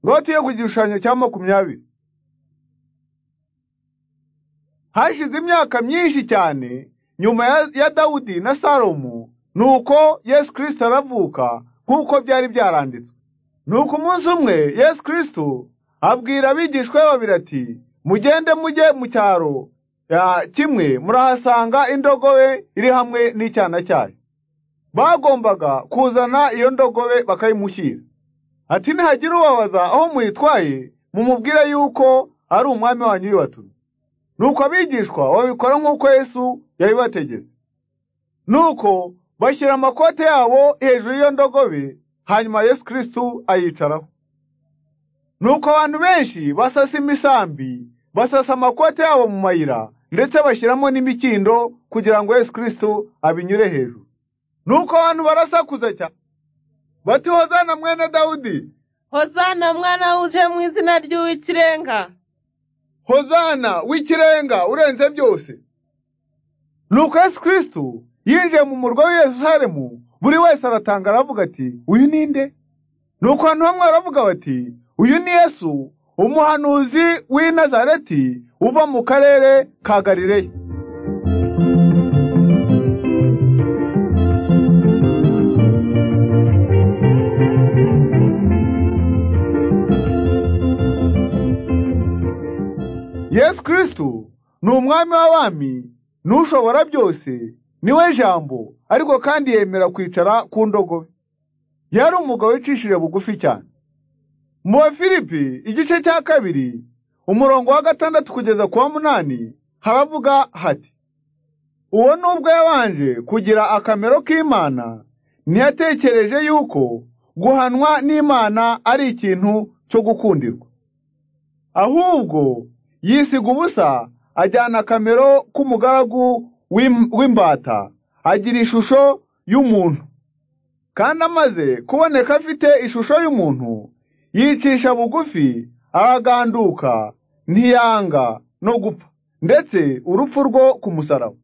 Noti yo ku gishushanyo cya makumyabiri. Hashize imyaka myinshi cyane nyuma ya- ya Dawudi na Salomo, nuko Yesu Kristo aravuka nk'uko byari byaranditswe. Nuko umunsi umwe Yesu Kristo abwira abigishwa be babiri ati, mugende mujye mu cyaro ya kimwe murahasanga indogobe iri hamwe n'icyana cyayo. Bagombaga kuzana iyo ndogobe bakayimushyira. Ati nihagira ubabaza aho muyitwaye, mumubwire yuko ari umwami wanyu yiwatumye. Nuko abigishwa babikora nk'uko Yesu yabibategetse. Nuko bashyira amakote yabo hejuru y'iyo ndogobe, hanyuma Yesu Kristo ayicaraho. Nuko abantu benshi basasa imisambi, basasa amakote yabo mu mayira, ndetse bashyiramo n'imikindo kugira ngo Yesu Kristo abinyure hejuru. Nuko abantu barasakuza cyane bati Hozana mwene Dawudi, hozana mwana uje mu izina ry'uw'ikirenga Hozana w'ikirenga urenze byose. Nuko Yesu Kristo yinjiye mu murwa w'i Yerusalemu, buri wese aratanga aravuga ati, uyu ni nde? Nuko abantu bamwe baravuga bati, uyu ni Yesu, umuhanuzi w'i Nazareti uva mu karere ka Galileya. yesu kristo ni umwami w'abami n'ushobora byose niwe jambo ariko kandi yemera kwicara ku ndogobe yari umugabo wicishije bugufi cyane mu wa filipi igice cya kabiri umurongo wa gatandatu kugeza ku wa munani haravuga hati uwo nubwo yabanje kugira akamero k'imana ntiyatekereje yuko guhanwa n'imana ari ikintu cyo gukundirwa ahubwo yisiga ubusa ajyana akamero k'umugaragu w'im- w'imbata agira ishusho y'umuntu kandi amaze kuboneka afite ishusho y'umuntu yicisha bugufi araganduka ntiyanga no gupfa ndetse urupfu rwo ku musaraba